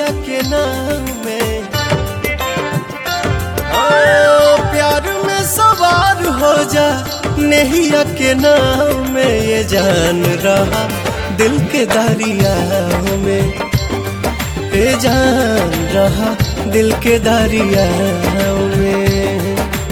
नहिया के नाम में ओ, प्यार में सवार हो जा नहिया के नाम में ये जान रहा दिल के दरिया में ये जान रहा दिल के दरिया में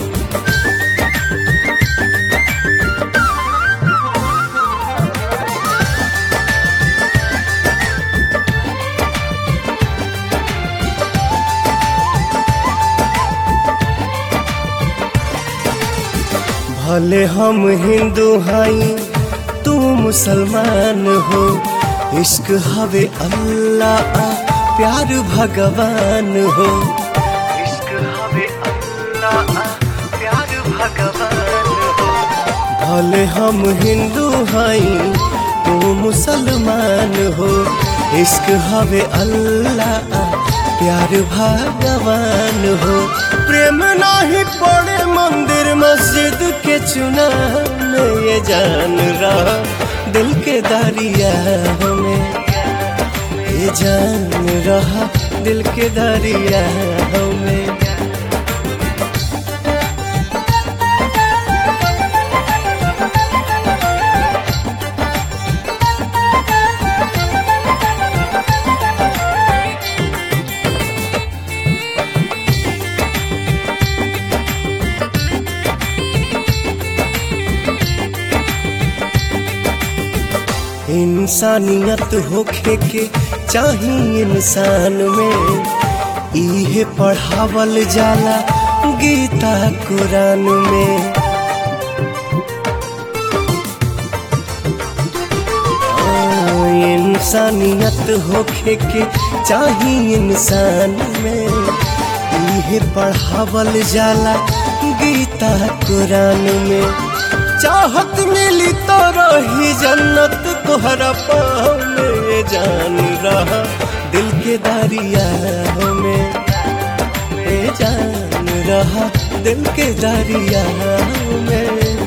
भले हम हिंदू हई तू मुसलमान हो इश्क हवे अल्लाह प्यार भगवान हो इश्क हवे अल्लाह प्यार भगवान हो भले हम हिंदू हई तू मुसलमान हो इश्क हवे अल्लाह प्यार भगवान हो प्रेम नाही पड़े मंदिर मस्जिद के चुना में ये जान रहा दिल के दरिया में ये जान रहा दिल के दरिया में इंसानियत होखे के चाही इंसान में इहे पढ़ावल जाला गीता कुरान में आ, इंसानियत होखे के चाही इंसान में इहे पढ़ावल जाला गीता कुरान में चाहत मिली तो रही जन्नत तोहरा पाँव में ये जान रहा दिल के दरिया में ये जान रहा दिल के दरिया में